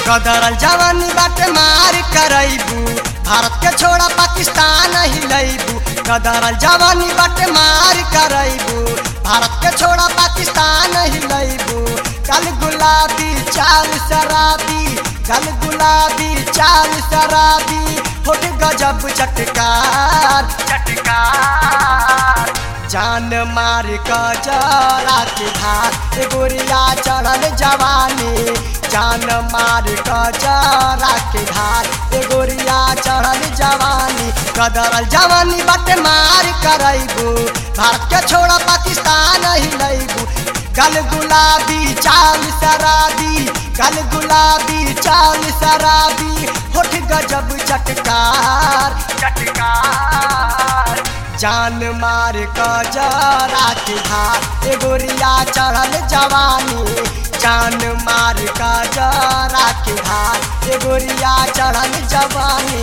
कदरल जवानी बाटे मार करैबू भारत के छोड़ा पाकिस्तान हिलैबू कदरल जवानी बाटे मार करैबू भारत के छोड़ा पाकिस्तान हिलैबू कल गुलाबी चाल शराबी कल गुलाबी चाल शराबी होठ गजब चटकार चटकार जान मार कजरा के धार ए गोरिया चढ़ल जवानी जान मार कजरा के धार ए गोरिया चढ़ल जवानी कदरल जवानी बटे मार करैबू भारत के छोड़ा पाकिस्तान हिलैबू गल गुलाबी चाल शराबी गल गुलाबी चाल शराबी होठ गजब चटकार चटकार जान मार कजरा के धार ए गोरिया चढ़ल जवानी जान मार कजरा के धार ए गोरिया चढ़ल जवानी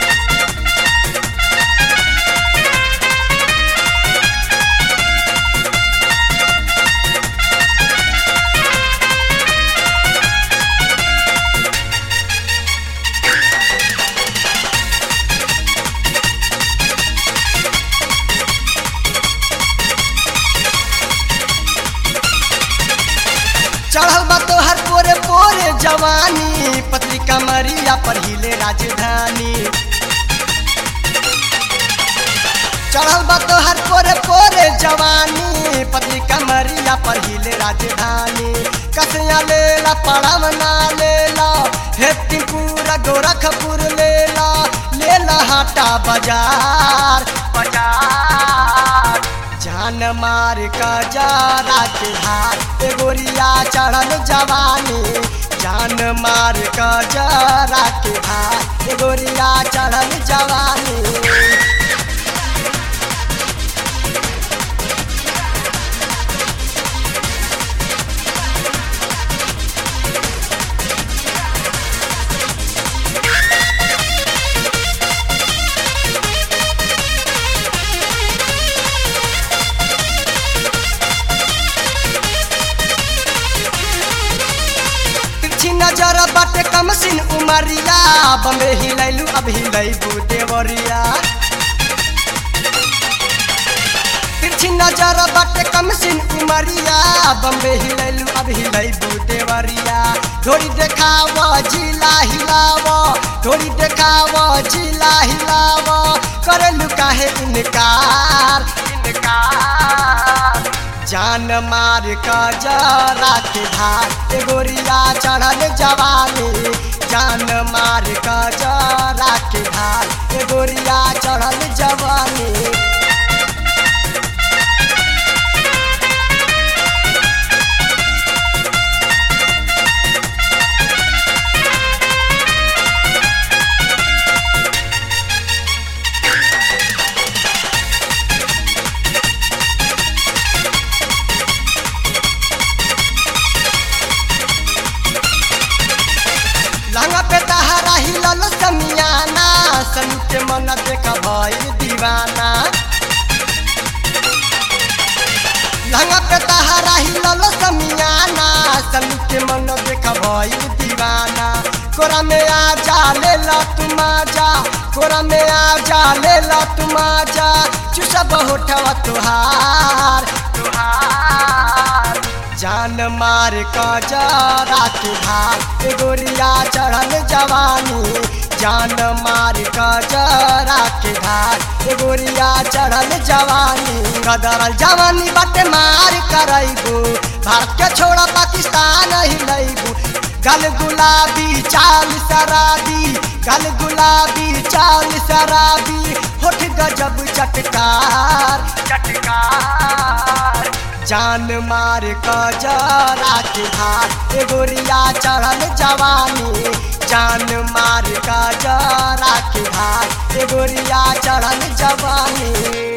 चढ़ल बा तोहर पोरे पोरे जवानी पतली कमरिया पर हिले राजधानी चढ़ल बा तोहर पोरे पोरे जवानी पतली कमरिया पर हिले राजधानी कसिया लेला पड़वना लेला हेतिपुरा गोरखपुर लेला लेला हाटा बाजार बाजार जान मार कजरा के हाथ ए गोरिया चढ़ल जवानी जान मार कजरा के हाथ ए गोरिया चढ़ल जवानी तिरछी नजर बाटे कमसिन उमरिया बम्बे हिलैलू अब हिलैबू देवरिया तिरछी नजर बाटे कमसिन उमरिया बम्बे हिलैलू अब हिलैबू देवरिया थोड़ी देखाव जिला हिलाव थोड़ी देखाव जिला हिलाव करलू काहे इनकार इनकार जान मार कजरा के धार ए गोरिया चढ़ल जवानी जान मार कजरा के धार ए गोरिया चढ़ल जवानी लंगा पे तहरा हिलल समियाना सनु के मन देख भइल दीवाना लंगा पे तहरा हिलल समियाना सनु के मन देख भइल दीवाना कोरा में आ जा ले ला तुम जा कोरा में आ जा ले ला तुम जा चुसब होठवा तुहार तुहार जान मार कजरा के भार ए गोरिया चढ़ल जवानी जान मार कजरा के भार ए गोरिया चढ़ल जवानी कदरल जवानी बटे मार करैबू भारत के छोड़ा पाकिस्तान हिलैबू गल गुलाबी चाल शराबी गल गुलाबी चाल शराबी होठ गजब चटकार चटकार जान मार कजरा के धार ए गोरिया चढ़ल जवानी जान मार कजरा के धार ए गोरिया चढ़ल जवानी